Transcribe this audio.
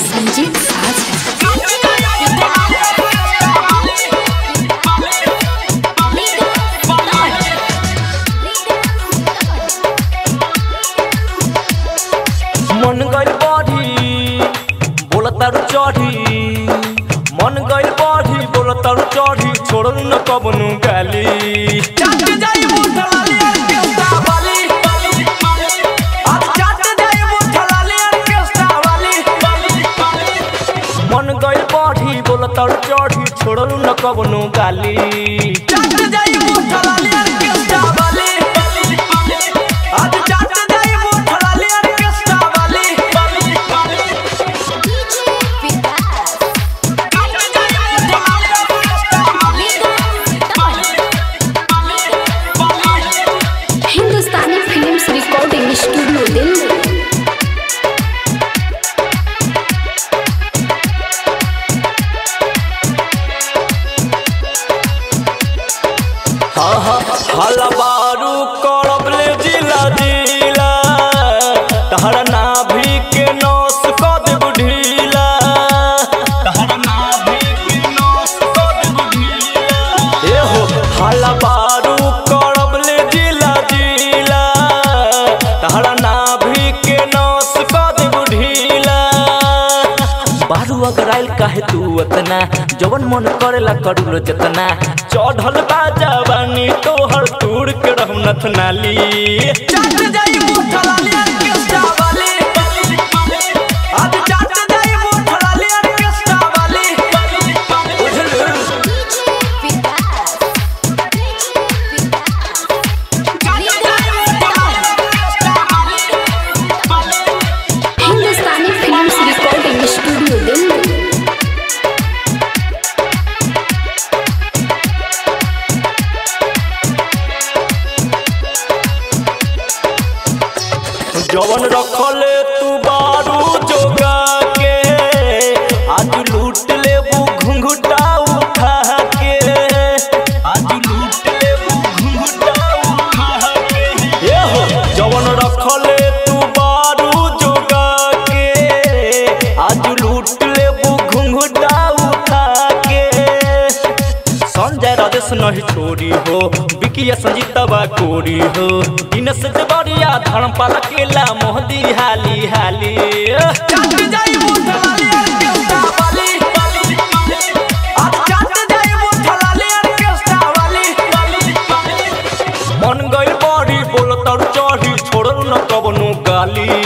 संजीत साज है मन गइल बढ़ी बोलतारू चढ़ी मन गइल बढ़ी बोलतारू चढ़ी छोड़ू न कबनु गाली मन गइल बढ़ी बोलतारू चढ़ी छोड़ू न कबनु गाली Hindustani films recording studio Delhi हलबारू करबले जिला जिला तहरा नाभि के नस क देब ढीला तहरा नाभि के नस क देब ढीला ए हो हलबारू करबले जिला जिला तहरा नाभि के नस क देब ढीला बारू अगर आइल काहे तू अतना जवन मन करेला करूलो जतना चढ़ल बा जवानी तोहर तूड़ के रहम नथनाली हिंदुस्तानी फिल्म्स रिकॉर्डिंग स्टूडियो दिल्ली जवन रखले तू बारू जोगा के आज लूट लेबू घुंघुटा उठा के आज लूट लेबू घुंघुटा उठा के ए हो जवन रखले तू बारू जोगा के आज लूट लेबू घुंघुटा उठा के संजय राजेश नहीं छोड़ी हो बिकिया संजीतवा कोरी हो दिनस देवरिया धर्मपाल केला मोहदी हाली हाली मन गइल बड़ी बोल तर चढ़ी छोड़ल न कबनो गाली